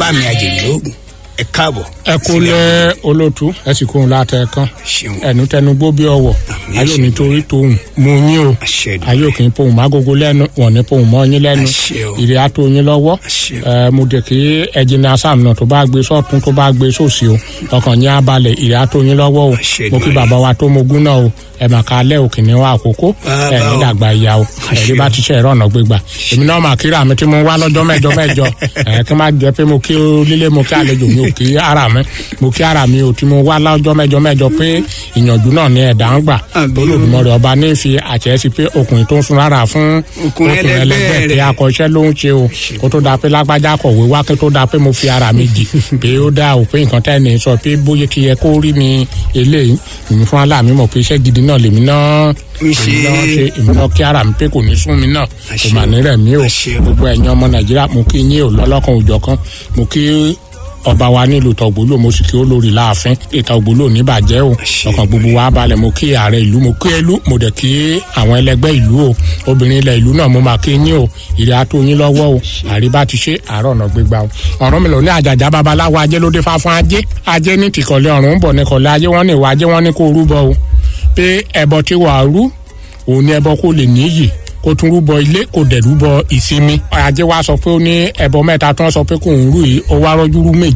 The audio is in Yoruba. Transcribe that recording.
bá mi àjèrè lóògùn ẹ káàbọ̀. ẹ kú lé olótú ẹ sì kóhun látẹ kan ṣeun ẹnu tẹnu gbó bí ọwọ Àmín, ayé àṣẹ nítorí tóun mú yín o àṣẹ Èdùmàrè. ayé òkè pohùn mágógó lẹ́nu wọn ní pohùn mọ́ yín lẹ́nu Àṣẹ o. ìrè àtó yín lọ́wọ́ Àṣẹ o. ẹ mo dé kí ẹjìnà sàmùnà tó bá gbé sọ́tún tó bá gbé sósì o ọkàn yín á balẹ̀ ìrè àtó yín lọ́wọ́ o Àṣẹ mo kí Èdùmàrè. bàbá wa tó mogún náà o ẹ mà ká lẹ́ òkè ní wa àkókò Bàbá ẹ ní o. dàgbà ìyá o ẹ̀rí Àṣẹ bá o. ti ṣe ẹ̀rọ ọ̀nà gbégbà èmi náà mà kíra mi tí mo wá lọ́jọ́ mẹ́jọ mẹ́jọ ẹ̀ kí n má jẹ́ pé mo kí lílé mo kí àlejò mi ò kí ara mi mo kí ara mi ò tí mo wá lọ́jọ́ mẹ́jọ mẹ́jọ pé ìyànjú náà ni ẹ̀dá ń gbà Àbí o. olódùmọ̀rẹ́ ọba ní fi àṣẹ sí pé ọkùnrin tó ń sun rárá fún Ọkùnrin ẹlẹgbẹ́ pé rẹ̀. akọ̀ṣẹ́ ló ń ṣe o kó tó da pé lágbájá kọ̀wé wá kó tó da pé mo fi ara mi jì pé ó dá o pé nǹkan tẹ́ ni sọ pé bóyá kí yẹ kó rí mi eléyìí èmi fún aláàmì mọ̀ pé iṣẹ́ gidi náà lèmi náà Mi ṣe. èmi náà ṣe èmi náà kí ara mi pé kò ní sún mi náà kò Àṣẹ mà o. ní rẹ̀ mí o Àṣẹ o. gbogbo ẹ̀yin ọmọ nàìjíríà mo kí yín o lọ́lọ́kan òjọ̀kan mo kí ọba wa nílùú tọ̀gbólò mo sì kí ó lórí láàfin ìtọ̀gbólò níbàjẹ́ o Àṣẹ ọkàn gbogbo wa balẹ̀ mo kí ààrẹ ìlú mo kí ẹlú mo dẹ̀ kí àwọn ẹlẹgbẹ́ ìlú o obìnrin ilẹ̀ ìlú náà mo máa kí yín o ìrẹ́ àtó yín lọ́wọ́ o àríbá ti ṣe àárọ̀ ọ̀nà gbégbá o ọ̀rọ̀ mi lò ní àjàjà babaláwo ajé ló dé fáfún ajé ajé ní tìkọ̀lẹ́ ọ̀run ń bọ̀ ní kọ̀lẹ́ ajé wọ́n ní ìwà ajé wọ́n ní kó rúbọ o pé ẹbọ tí wàá rú òun ni ẹbọ kó lè níyì kó tún rúbọ ilé kó dẹ̀ rúbọ ìsinmi ajé wa sọ pé ó ní ẹbọ mẹ́ta tó ń sọ pé kò ń rú yìí ó wá rọ́jú rú méjì